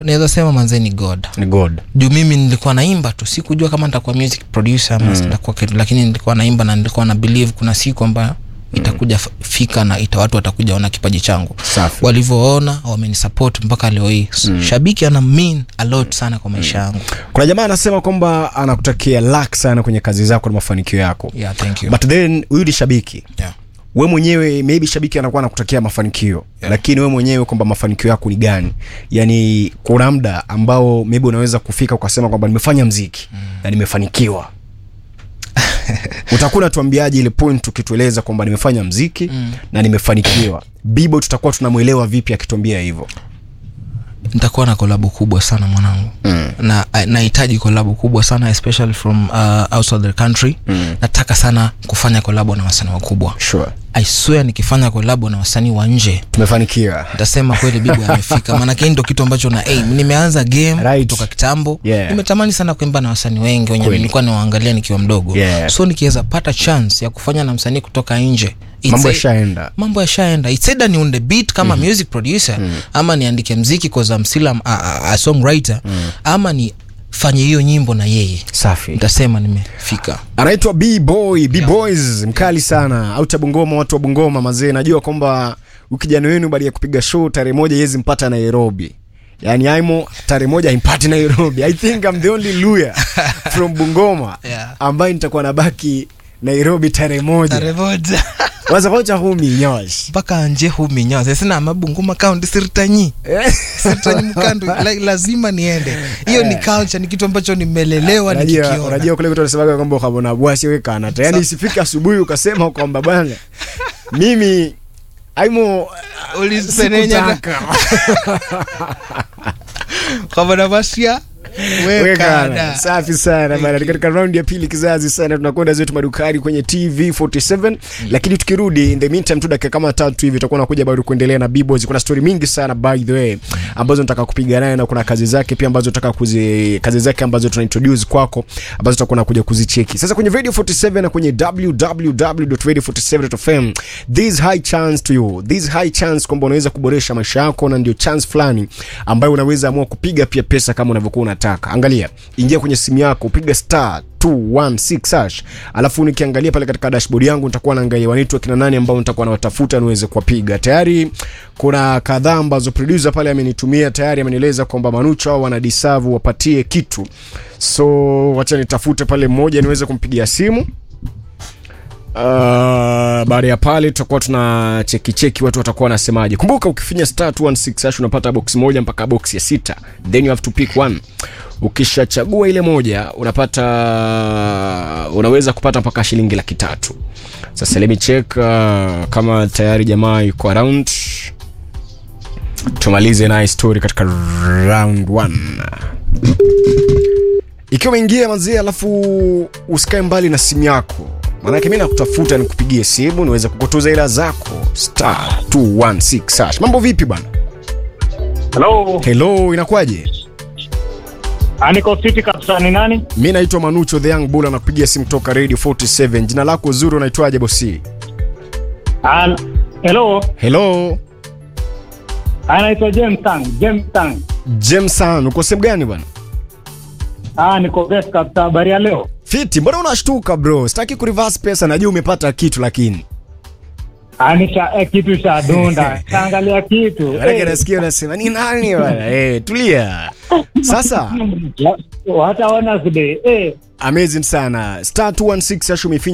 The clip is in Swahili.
naweza sema manze ni god ni god juu mimi nilikuwa naimba tu sikujua kama nitakuwa music producer ama nitakuwa kitu lakini nilikuwa naimba na nilikuwa na believe kuna siku ambayo itakuja f- fika na ita watu watakuja ona kipaji changu Safi. walivyoona wamenisupport mpaka leo hii mm. shabiki ana mean a lot sana kwa maisha yangu kuna jamaa anasema kwamba anakutakia luck sana kwenye kazi zako na mafanikio yako yeah, thank you. but then huyu ni shabiki yeah. we mwenyewe maybe shabiki anakuwa anakutakia mafanikio yeah. lakini we mwenyewe kwamba mafanikio yako ni gani yani kuna muda ambao maybe unaweza kufika ukasema kwamba nimefanya mziki mm. na nimefanikiwa utakuwa unatuambiaje ile point ukitueleza kwamba nimefanya mziki mm. na nimefanikiwa bibo tutakuwa tunamwelewa vipi akituambia hivyo nitakuwa na kolabo kubwa sana mwanangu mm. na nahitaji kolabo kubwa sana especially from uh, outside the country mm. nataka sana kufanya kolabo na wasanii wakubwa sure. i swear nikifanya kolabo na wasanii wa nje tumefanikiwa ntasema kweli bibo amefika maanake hii ndo kitu ambacho na aim nimeanza game Right. toka kitambo Yeah. nimetamani sana kuimba na wasanii wengi wenye Kweli. nilikuwa niwaangalia nikiwa mdogo Yeah. so nikiweza pata chance ya kufanya na msanii kutoka nje it's mambo a- yashaenda mambo yashaenda It's either ni on the beat kama mm. music producer mm. ama niandike mziki cause I'm still a, a, a songwriter mm. ama ni fanye hiyo nyimbo na yeye safi ntasema nimefika anaitwa bboy bboys mkali sana auta bungoma watu wa bungoma mazee najua kwamba ukijana wenu baada ya kupiga show tarehe moja yezi mpata nairobi yaani aimo tarehe moja impati nairobi i think I'm the only luya from bungoma Yeah. ambaye nitakuwa nabaki nairobi tarehe moja taremoja wazakocha humi nyosh mpaka anje huminyoa sina mabunguma kaunti sirtanyi sirtanyi mkandu la, lazima niende hiyo ni culture ni kitu ambacho nimelelewa unajua nikikiona unajua kule kutu anasemaga kwamba ukabona bwasi wekanata yaani isifike asubuhi ukasema kwamba bwana mimi aimo ulisenenya sikutaka. kabana basia Wekana. wekada safi sana bana Ni katika raundi ya pili kizazi sana tunakwenda zetu madukani kwenye tv 47 lakini tukirudi in the meantime tu dakika kama tatu hivi tutakuwa nakuja bado kuendelea na bboys kuna story mingi sana by the way ambazo nataka kupiga naye na kuna kazi zake pia ambazo nataka kuzi kazi zake ambazo tuna introduce kwako ambazo tutakuwa nakuja kuzicheki sasa kwenye radio 47 na kwenye www.radio47.fm this high chance to you this high chance kwamba unaweza kuboresha maisha yako na ndio chance fulani ambayo unaweza amua kupiga pia pesa kama unavyokuwa unataka angalia ingia kwenye simu yako piga star 216 hash alafu nikiangalia pale katika dashboard yangu nitakuwa naangalia wanaitwa kina nani ambao nitakuwa nawatafuta niweze kuwapiga tayari kuna kadhaa ambazo producer pale amenitumia tayari amenieleza kwamba manucho hao wana deserve wapatie kitu so wacha nitafute pale mmoja niweze kumpigia simu Uh, baada ya pale tutakuwa tuna cheki cheki watu watakuwa wanasemaje kumbuka ukifinya star 216 hash unapata box moja mpaka box ya sita then you have to pick one ukishachagua ile moja unapata unaweza kupata mpaka shilingi laki tatu sasa let me check uh, kama tayari jamaa yuko around tumalize naye story katika round one ikiwa umeingia mazee alafu usikae mbali na simu yako maanake mi nakutafuta nikupigie simu niweze kukutuza hela zako star 216 hash mambo vipi bana Hello, helo inakuwaje Ah, niko fiti kabisa. Ni nani? mi naitwa manucho the young bull anakupigia simu toka radio 47 jina lako zuri unaitwaje bosi Ah, hello, helo anaitwa James Tang. James Tang. jamesan uko sehemu gani bwana Ah, niko best kabisa. Habari ya leo? fiti mbona unashtuka bro sitaki kurivas pesa najua umepata kitu lakini Ah, nisha eh, kitu cha dunda. Taangalia kitu. manake Eh, nasikia unasema ni nani bwana eh, tulia sasa wa- wataona today. Eh, amazing sana star 216 hash umefinya